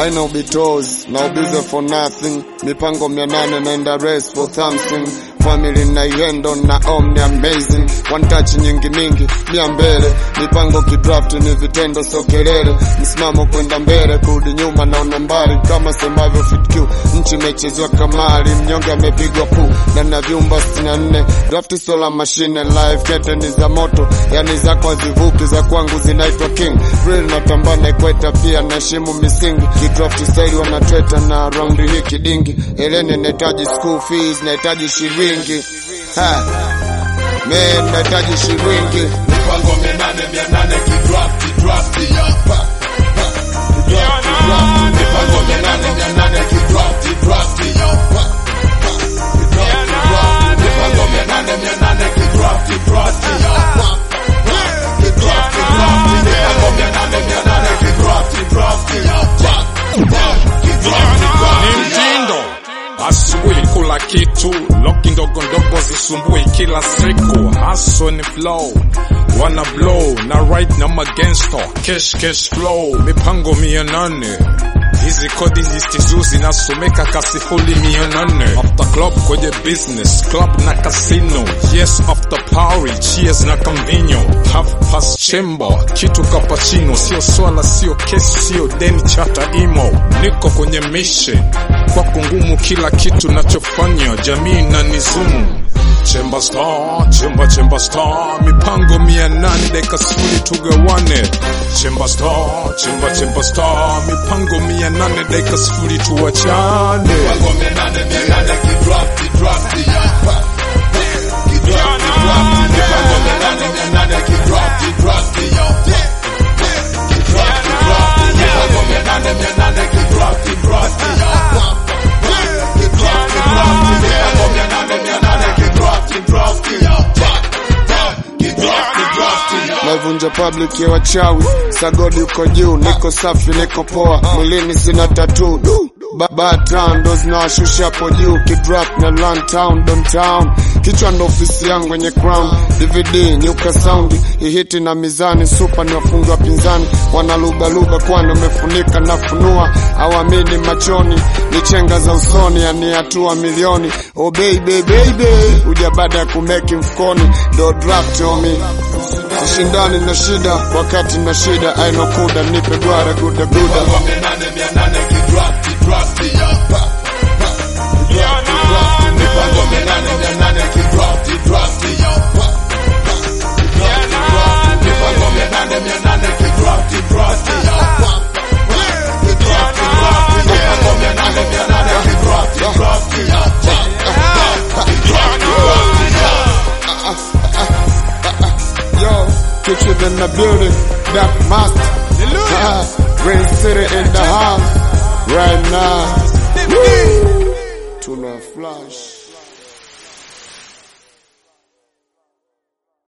haina ubitozi na ubize for nothing mipango mia nane naenda race for something family na iendo na omni amazing one touch nyingi mingi mia mbele mipango kidraft ni vitendo so kelele msimamo kwenda mbele kurudi nyuma naona mbali kama semavyo fitq nchi imechezwa kamari mnyonge amepigwa pu na na vyumba 64 draft sola mashine live kete ni za moto yani zako hazivuki za kwangu zinaitwa king real natambana ikweta pia naheshimu misingi kidraft style wanatweta na raundi hii kidingi eleni nahitaji school fees nahitaji shilingi ha man nahitaji shilingi mipango minane mia nane kidrafti drafti hapa mipango minane mia nane kidrafti drafti hapa mipango minane mia nane kidrafti drafti hapa kidrafti drafti mipango minane mia nane kidrafti drafti hapa kidrafti ni drafti mtindo asubuhi kula kitu loki ndogo ndogo zisumbui kila siku haso ni flow wana blow na right na magangsta cash cash flow mipango mia nane hizi kodi zisizo zinasomeka kasifuli mia nane after club kwenye business club na casino yes after party cheers na convenio half past chamber kitu kapachino sio swala sio kesi sio deni chata imo niko kwenye mission kwako ngumu kila kitu nachofanya jamii na nizumu Chemba star, chemba chemba star, mipango mia nane dakika sifuri tugawane. Chemba star, chemba chemba star, mipango mia nane dakika sifuri tuachane. mipango minane mia nane kidrafti drafti hapa kidrafti drafti mipango minane mia nane kidrafti drafti hapa kidrafti drafti mipango minane mia nane kidrafti drafti hapa kidrafti drafti mipango mia nane mia nane kidrafti drafti hapa kidrafti drafti hapa naivunja public ya wachawi sagodi uko juu niko safi niko poa mwilini sina tatu batan ndo zinawashusha hapo juu kidrap na run town downtown kichwa ndo ofisi yangu yenye crown dvd nyuka saundi ihiti na mizani supa ni wafungi wa pinzani wanalugaluga kwani umefunika nafunua awamini machoni ni chenga za usoni yani hatua milioni oh baby baby uja baada ya kumeki mfukoni ndo draft omi Sishindani na shida wakati na shida aino kuda nipe gwara guda guda mipango minane mia nane kidrafti drafti hapa kidrafti drafti mipango minane mia nane kidrafti drafti hapa kidrafti drafti mipango minane mia nane kidrafti drafti hapa kidrafti drafti mipango minane mia nane kidrafti drafti hapa kidrafti drafti Yo, kitchen in the building, Dark Master Ah, Rain City in the house Right now Woo! Tuna flash